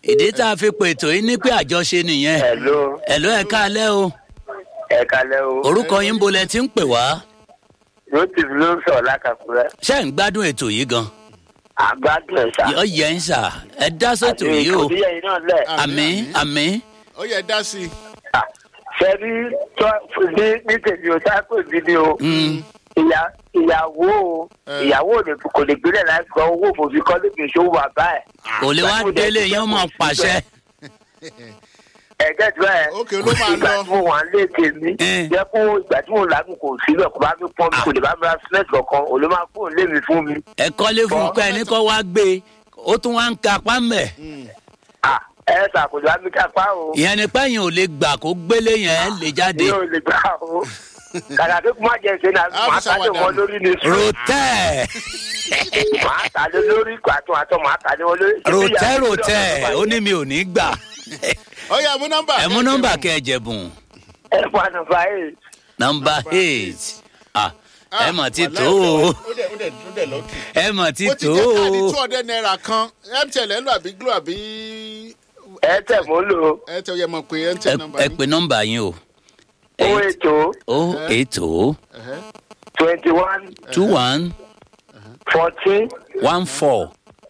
ìdí tá a fi pètò yín ní pé àjọṣe nìyẹn Hello, ẹ̀lọ́ ẹ̀ káalẹ́ o ẹ kalẹ́ o. orúkọ yín bolẹ̀ tí ń pè wá Rotif ló ń sọ̀rọ̀ lákàkúrẹ́. ṣé ń gbádùn ètò yìí gan Àgbádùn ẹ̀ sá. yọ yẹ ń sà ẹ dá sètò yìí o Àti ìkòdíyẹ náà lẹ̀. àmì àmì ó yẹ dá sí i. Ṣé rí tọ́ ní ní tèmi ò sáà pè mí ni o. Ìyá ìyàwó o. Eh. Ìyàwó ò lè kò lè gbélé láti gba owó òfòfin kọ́ lè gbèsè owó bàbá ẹ̀. kò lè wá délé yín mọ̀ pàṣẹ Ẹ̀gẹ́ tí bẹ́ẹ̀. Ok, ló máa Ìgbà lọ. tí mo wà ń lé tèmi. Eh. Jẹ́ kó ìgbà tí mo làágùn kò sílẹ̀ kó bá mi pọ́n mi kò lè bá mi ra sílẹ̀tì kankan. Ò lè máa fóun lé mi fún mi. ẹ kọ́lé fún un pé ẹni kọ́ wá gbé ó tún wá ń ka pámẹ́ Ah, Ẹ ṣàkóso àmì kápá o. ìyẹn ni pẹ́yìn ò lè gbà kó gbélé yẹn lè jáde mi ò lè gbà o kàkà tó má jẹ ṣe náà Ah, màá fi ta lé ṣàwàdà. wọn lórí ní sùn rotẹ́ màá ta lé lórí àtún àtún màá ta lé wọn lórí. rotẹ́ rotẹ́ ó ní mi ò ní gbà ó yẹ mú nọ́mbà. ẹ mú nọ́mbà kẹ́ ẹ jẹ̀bùn ẹ fún ànàfà eight nọ́mbà eight ah ẹ mà ti tó ó o dẹ̀ ó dẹ̀ ó dẹ̀ lọ́kì. ẹ mà ti mo ti tó jẹ́ káàdì o two hundred naira kan mtn ẹ̀ ń lò àbí glo àbí ẹ tẹ̀ mọ́ lò ẹ tẹ yẹ mọ̀ pé ẹ mtn nọ́mbà ẹ pe nọ́mbà yín o ó ètò o eight o twenty one two one fourteen one four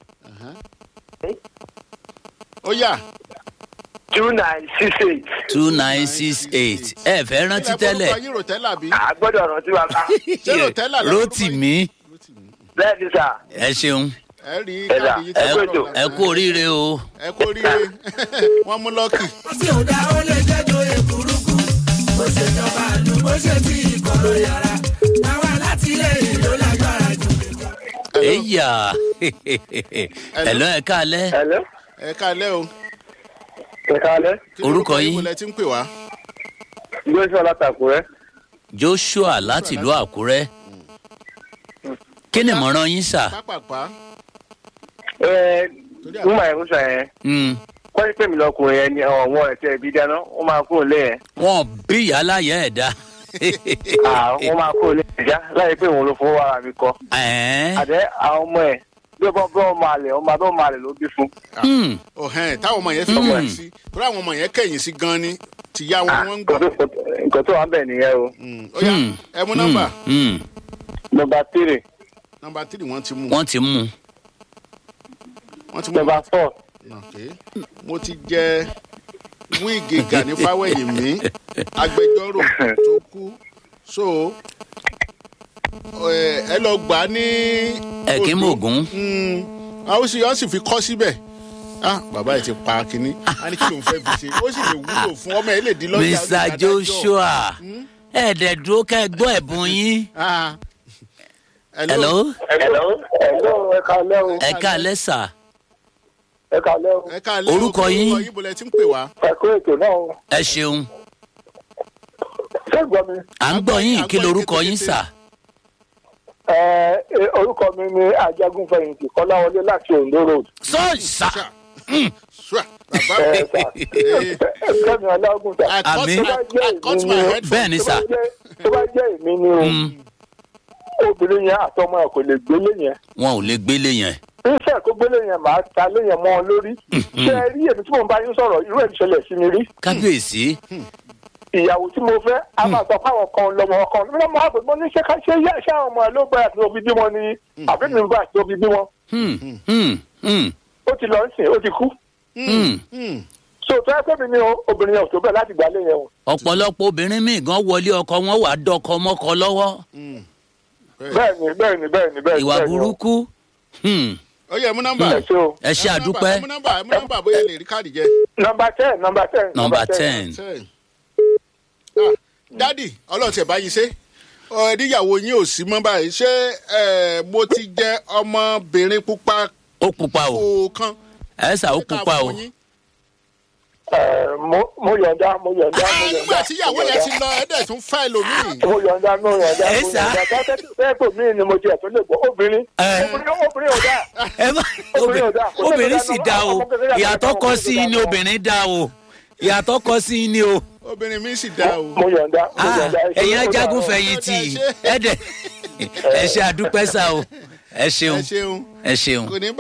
ó yà. two nine six eight two nine six eight ẹ fẹ́ rántí tẹ́lẹ̀ ilẹ̀ forúkọ yín rotella bí. a gbọ́dọ̀ rántí wa ká Ṣé Rotella ló- Rótìmí bẹ́ẹ̀ ni sà ẹ ṣeun ẹ rí Ẹ dà, káàdì yìí ẹ tẹ́ kú ẹ ètò. ẹ kú oríire o ẹ kú oríire wọ́n mú lọ́kì. tí ò dá ó lè jẹ́jọ́ èkúrúkú bó ṣe jọba àlù bó ṣe ti ìkọ̀rọ̀ yàrá táwa láti ilé ìlú lágbára jù. ẹ̀yà ẹ̀lọ́ ẹ̀ káalẹ́ hello ẹ káalẹ́ o. ẹ kálẹ́ Kí Orúkọ lorúkọ yín? mo lẹ ti ń pè wá. gbèsè látàkùrẹ́ joshua láti ìlú àkúrẹ́ kí ni ìmọ̀ràn yín sà pápápá ẹ nígbà yẹn kó sọ yẹn Mm, kọ́ni pé mi lọkùnrin yẹn ni ọ̀wọ́n ẹ̀tẹ́ ìbí dáná ó máa kúrò lé yẹn wọn bí ìyá láyé ẹ̀ dá Ah, wọ́n máa kúrò lé yẹn já láyé pé òun ló fowó ara mi kọ́. Ẹ̀ẹ́n, àdé àwọn ọmọ ẹ bí ọmọ bí ọmọ àlẹ ọmọ abẹ ọmọ àlẹ ló bí fún. hmm, ọ̀hẹ́n táwọn ọmọ yẹn fi Mm. wọ́n sí torí àwọn ọmọ yẹn kẹ̀yìn sí gan ni tìyá wọn wọ́n ń gbọ́. nǹkan tó wà ń bẹ̀ nìyẹn o. Mm, ó yá hmm, ẹ mú nọ́mbà hmm, hmm. nọmba tírì nọ́mbà tírì wọ́n ti mú wọ́n ti mú un. wọ́n ti mú nọmba fọ Okay. mo ti jẹ wíìgì gani fáwẹ̀yìn mi agbẹjọ́rò tó kú so ẹ ẹ lọ gbà á ní. ẹ̀kín Oǹdó. mògún Mm, a ó sì ó sì fi kọ́ síbẹ̀ ah bàbá yìí ti pa kínní a ní kí ló ń fẹ́ fi ṣe ó sì lè wúlò fún ọmọ ẹ lè di lọ́jà ó lè mr dájọ́. joshua ẹ̀ẹ́dẹ̀ dúró ká ẹ gbọ́ ẹ̀bùn yín Ah. hello hello hello ẹ kálẹ́ o ẹ káalẹ́ sà ẹ kálẹ́ o ẹ káàlẹ́ Orúkọ yín? orúkọ yín bọ̀lẹ̀ tí ń pè wá. ẹ kó ètò náà o ẹ ṣeun ṣé gbọ́ mi. à ń gbọ́ yín kí lorúkọ yín sà ẹ ẹ, orúkọ mi ni ajagunfẹ̀yìntì kọ́láwọlé láti ondo road. sọ́ọ̀sà Ṣá. Ṣá. bàbá ẹ sà Eh. kẹ́mi ọlágùn sà. I cut Àmín. my- I cut my head for- bẹ́ẹ̀ ni sà tó bá jẹ́ èmi ni o Mm, obìnrin yẹn àtọmọ ẹ kò lè gbélé yẹn. wọn ò lè gbélé yẹn iṣẹ́ tó gbélé yẹn máa ta lé yẹn mọ́ ọ lórí. ṣé ẹ rí èmi tí mò ń bá yín sọ̀rọ̀ irú ẹ̀ ń ṣẹlẹ̀ sí mi rí. kábíyèsí ìyàwó tí mo fẹ́ a máa sọ fáwọn kan lọmọ kan lọmọ àgbẹ̀ mo ní ṣé ká ṣe yá ṣé àwọn ọmọ ẹ ló bá àti òbí bímọ ni àbí mi bá àti òbí bímọ Hmm, hmm, hmm, ó ti lọ sìn ó ti kú. hmm. Mm. so tó ẹ pé mi ní o, obìnrin yẹn ò tó bẹ́ẹ̀ láti gbà lé yẹn o. ọ̀pọ̀lọpọ̀ obìnrin míì gan wọlé ọkọ wọn wà á dọkọ mọ́kọ lọ́wọ́ Mm. bẹ́ẹ̀ ni bẹ́ẹ̀ ni bẹ́ẹ̀ ni bẹ́ẹ̀ ni. ìwà bẹ́ẹ̀ ni o. burúkú Hmm, ó yẹ mú nọ́mbà. ẹ ṣe o. ẹ ṣe àdúpẹ́ ẹ mú nọ́mbà ẹ mú nọ́mbà bóyá ẹ lè rí káàdì jẹ. nọmba ten nọmba ten. nọmba ten Ten. Ah, dádì ọlọ́run tẹ̀ báyìí ṣe ẹ̀ẹ́díyàwó yín ò sí mọ́ báyìí ṣé ẹ̀, mo ti jẹ ọmọbìnrin pupa ó pupa o kọ̀ọ̀kan. ẹ sà ó Ṣé ká pupa o fún yín? ẹ mo mo yọ̀ǹda mo yọ̀ǹda mo Ah, yọ̀ǹda. nígbà tí ìyàwó yẹn ti lọ ẹ̀ẹ́dẹ̀ tún fẹ́ lòmíì. mo yọ̀ǹda mo yọ̀ǹda Ẹ mo sà. yọ̀ǹda tẹ́tẹ́ mi ni mo jẹ́ tó lè gbọ́ obìnrin. Ẹ. obìnrin obìnrin ò dáa. ẹ má Obìnrin ò dáa. Kò obìnrin sẹ́ni sì tó dá dáa o ọmọ kékeré àti ìyàtọ̀ ọmọ kọ kékeré sí i ni dáa. obìnrin dá o ìyàtọ̀ kọ sí i ni o obìnrin mi sì dá o. mo yọ̀ǹda mo Ah, yọ̀ǹda. ẹ̀yin Ó dáa. ajagun fẹ̀yìntì ẹ dẹ̀ ẹ ṣe àdúpẹ́ sá o ẹ ẹ ṣeun ṣeun ẹ ṣeun. kò ní